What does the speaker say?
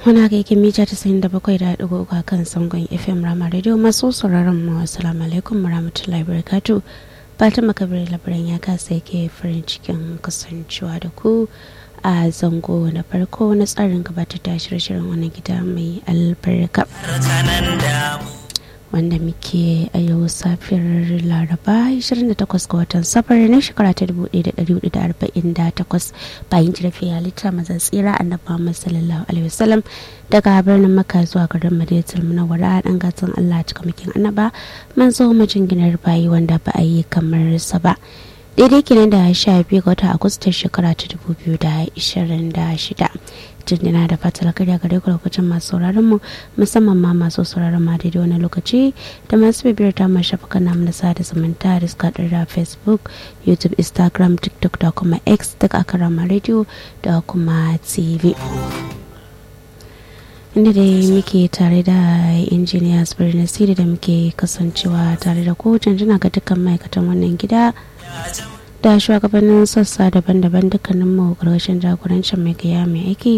muna ga yake mita tasa'in da bakwai da ɗigo uku kan sangon fm rama radio masu sauraron mu assalamu alaikum warahmatullahi wabarakatuh fatima kabir labaran ya kasa yake farin cikin kasancewa da ku a zango na farko na tsarin gabatar da shirye-shiryen wani gida mai albarka wanda muke a yau safiyar laraba 28 ga watan safar na shekara ta 1448 bayan jirfi halitta mazan tsira annabi Muhammad sallallahu alaihi wasallam daga birnin maka zuwa garin madinatul munawwara dan gatan Allah cikamakin annaba manzo majinginar bayi wanda ba a yi kamar sa ba daidai kenan da sha biyu ga watan agustan shekara ta dubu biyu da ishirin da shida jinjina da fatar karya gare ku lokacin masu sauraron mu musamman ma masu sauraron ma daidai wani lokaci da masu bibiyar ta ma shafukan namu na sada zumunta da suka da facebook youtube instagram tiktok da kuma x duk a karama radio da kuma tv inda dai muke tare da injiniya birnin siri da muke kasancewa tare da ku janjina ga dukkan ma'aikatan wannan gida da shugabannin sassa daban-daban dukkanin mu ƙarƙashin jagorancin mai gaya mai aiki